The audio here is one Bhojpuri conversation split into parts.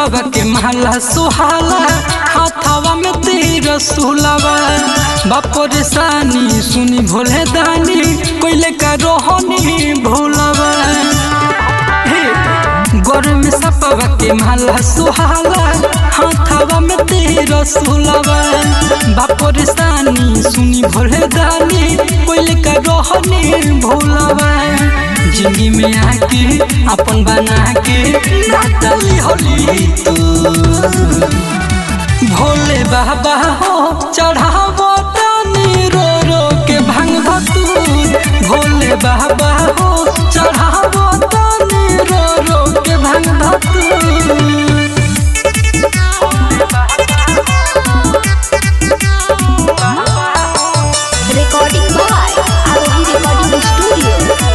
सपवा के माला सुहाला हाथावा में तेरा सुलावा बापर सानी सुनी भोले दानी कोइले का रोहनी भोलावा गरम सपवा के माला सुहाला हाथावा में तेरा सुलावा बापर सानी सुनी भोले दानी कोइले का रोहनी भोलावा जिंदगी में आके अपन बना के नाटली होली तू भोले बाबा हो चढ़ावो तानी रो रो के भंग धतूर भोले बाबा हो चढ़ावो तानी रो रो के भंग धतूर Recording by Arohi Recording Studio.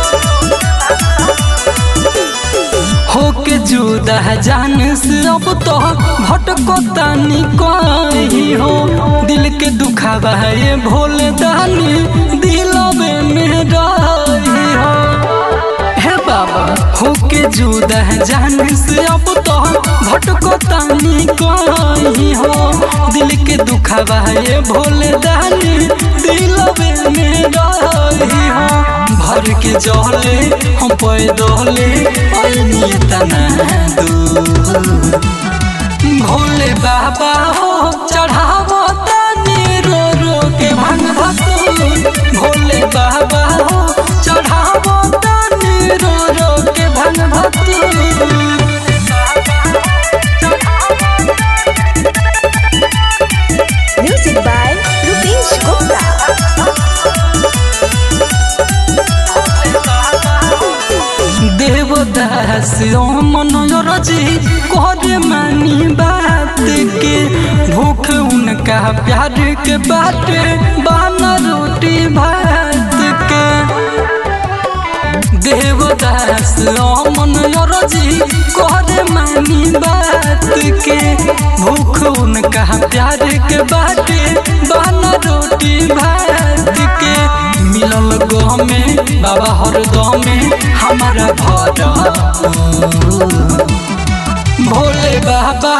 होके जुदा जान से अब तो भटको तानी कहीं हो दिल के दुखावा ये भोले दानी दिलवे में रही हो हे बाबा होके जुदा जान से अब तो भटको तानी कहीं हो दिल के दुखावा ये भोले दानी दिलवे में रही हो भर के जहले हम पैदले ऐनी तना दूर भोले बाबा हो चढ़ावो तानी रो रो के भंग भतूर भोले बाबा हो चढ़ावो तानी रो रो के भंग भतूर Music by Rupesh Gupta. Devdas मनोरजी करे मानी बात के भूख उनका प्यार के बात बाना रोटी भात के देवदास मनोरजी करे मानी बात के भूख उनका प्यार के बात बाना रोटी भात के मिलल गमे बाबा हर गमे हमारा घर भोले बाबा